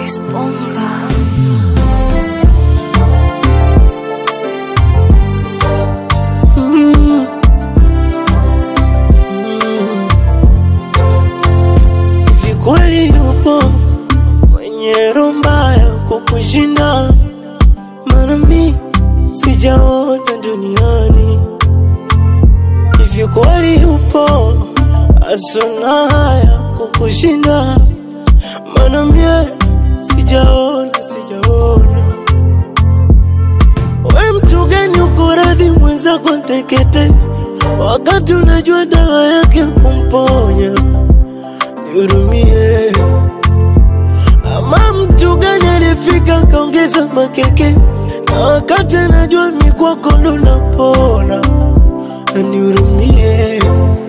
Chris Bonga. Hivi kweli yupo mwenye roho mbaya kukushinda? Maana mi sijaona duniani. Hivi kweli yupo asona haya kukushinda? Maana mie sijaona, sijaona. We mtu gani uko radhi mwenzako tekete, wakati unajua dawa yake kumponya? Nihurumie. Ama mtu gani alifika kaongeza makeke, na wakati anajua mikwako ndo napona? Nihurumie.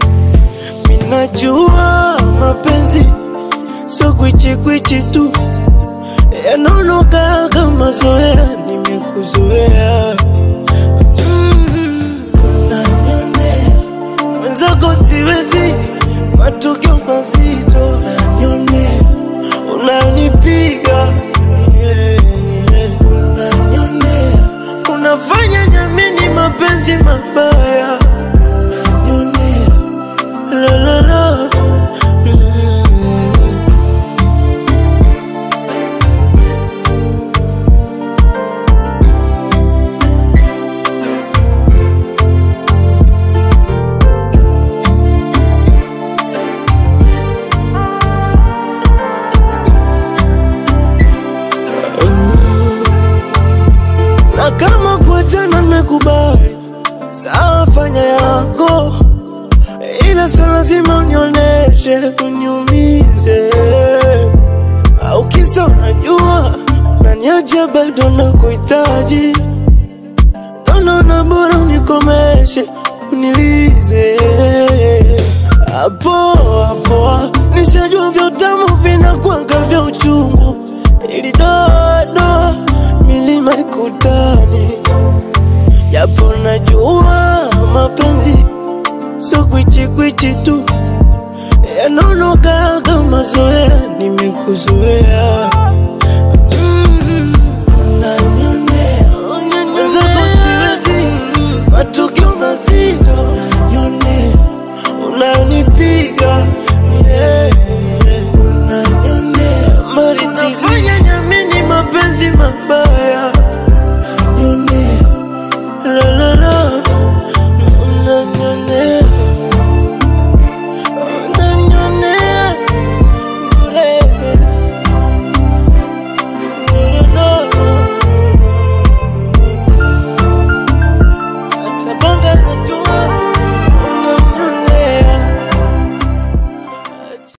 Minajua mapenzi so kwichikwichi tu, yanaonoka kama zoea, nimekuzoea Mm, unanionea mwenzako siwezi, matukio mazito unanionea, unanipiga yeah, unanionea, unafanya niamini mapenzi mabaya unanionea, la la la mm. na kama kuachana nimekubali, sawa, fanya yako, ila sio lazima unioneshe uniumize, au kisa unajua unaniacha bado nakuhitaji, ndo naona bora unikomeshe unilize hapo hapo, nishajua vya utamu vinakwanga vya uchungu, ili doa doa milima ikutani, japo najua mapenzi so kwichikwichi tu, yanaonoka kama zoea, nimekuzoea